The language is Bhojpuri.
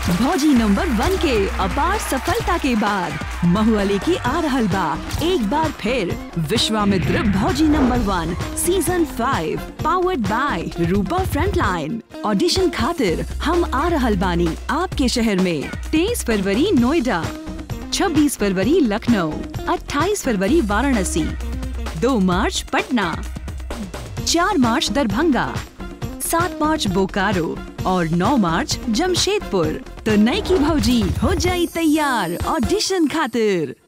भौजी नंबर वन के अपार सफलता के बाद महुआ लेके आ रहल बा एक बार फिर विश्वामित्र भौजी number one season five powered by Rupa frontline audition खातिर हम आ रहल बानी आपके शहर में तेईस फरवरी नोएडा 26 फरवरी लखनऊ 28 फरवरी वाराणसी 2 मार्च पटना 4 मार्च दरभंगा 7 मार्च बोकारो और 9 मार्च जमशेदपुर तो नई की भौजी हो जाई तैयार ऑडिशन खातिर